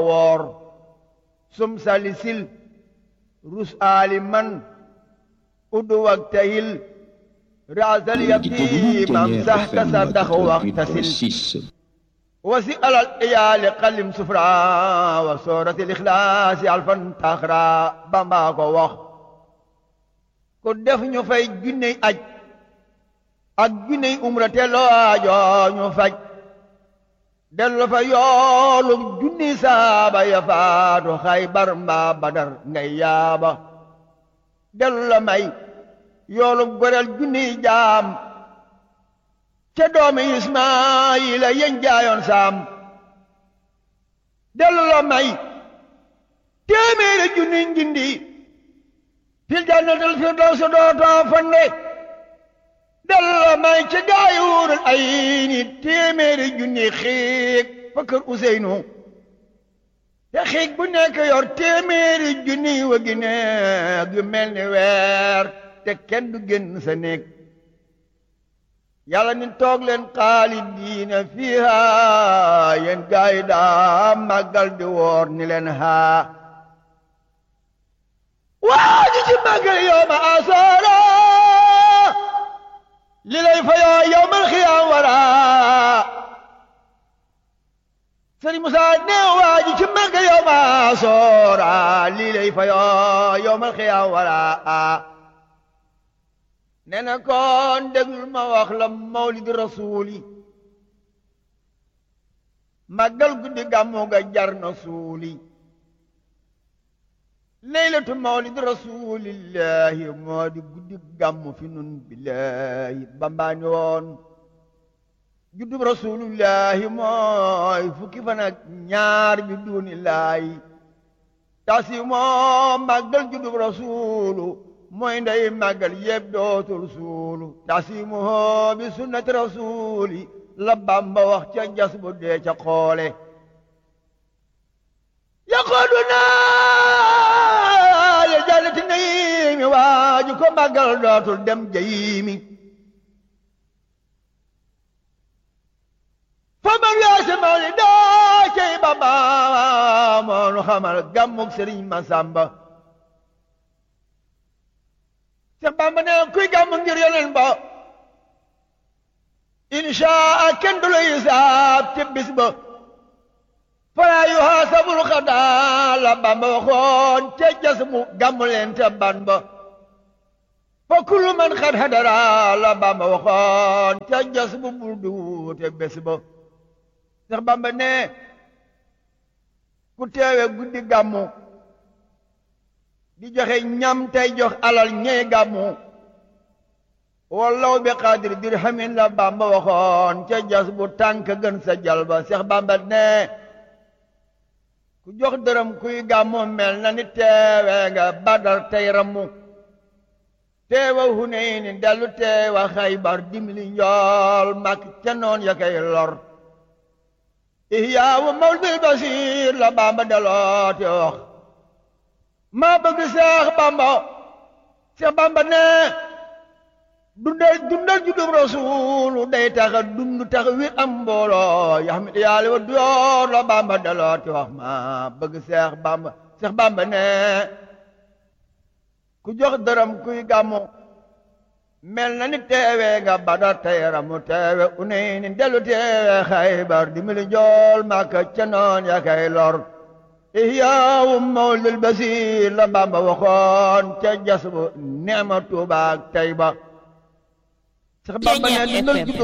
woor sum salisil rus aliman udu waktahil raasal yatim am sax tasaddax waxtasil wasi alal iyaali xalim sufra wa soorati lixlaasi alfan taxra bamba ko wax ku def ñu fay junney aj ak junney umra te loojo ñu faj dellu fa yoolu junni saaba ya faatu xaybar mbaa badar ngay yaaba dellu la may yoolu goreel junni jaam ca doomi ismaayila yeñ jaayoon saam dellu la may téeméeri junni njindi fil jannatil firdawsi dootoo fande dellu la may ca gaayuurul ay ni téeméeri junni xiig fa kër Useynu te xiig bu nekk yor téeméeri junni wagi neeg yu mel ni weer te kenn du génn sa néeg yàlla ni toog leen xaalidiina fiiha yéen gaay yi daa màggal di woor ni leen haa waa ji ci màggal yow ma asoora li lay fayoo yow mal xiyaam wara sëriñ Musaa ne waa ji ci màggal yow ma asoora li lay fayoo yow mal xiyaam wara nee na kon déglul ma wax la mawlid rasuuli màggal guddi gàmmu ga jar na suuli leylatu mawlid rasulillahi moo di guddi gàmmu fi nun billahi bambaani woon juddub rasulillahi mooy fukki fan ak ñaar bi duunillaahi tasi moo màggal juddub rasulu mooy ndey màggal yëpp dootul suulu tasimuhoo bi sunnati rasuli la bamba wax ca jas bu dee ca xoole yaqooduna ya jannati naimi waaju ko màggal dootul dem jayimi fa man weese mawli daa cey bamba moonu xamal gàmmug sëriñ Masamba Seex Bamba ne kuy gàmm ngir yeneen ba inshaa kenn du la hisaab ci bis ba falaa yuhaasabul xadaa la Bamba waxoon ca jas mu gàmm leen ca ban ba fa kullu man xad hadara la Bamba waxoon ca jas bu bul duute bés ba Seex Bamba ne ku teewe guddi gàmmu di joxe ñam tey jox alal ñey gàmmu wallaw bi xaadir dirhamin la bamba waxoon ca jas bu tànk gën sa jalba seex bamba ne ku jox dërëm kuy gàmmu mel na ni teewe nga badar tey rammu teewa huneyni dellu teewa xaybar dimli njool mak ca noon ya kay lor ihyaawu mawlidil basiir la bamba deloote wax maa bëgg seex bamba seex bamba ne dundal dundal juddum rasuulu day taxa dund tax wi am mbooloo yaxmit yaali wa duyoor la bamba dalooti wax maa bëgg seex bamba seex bamba ne ku jox dërëm kuy gàmmu mel na ni teewe nga badar tayramu teewe unay ni dellu teewe xaybar di mili njool màkka ca noon ya kay lor ihyaawu mawlidil basiir la Bamba waxoon ca jas bu neema Tuuba ak Tayba sax Bamba ne dundal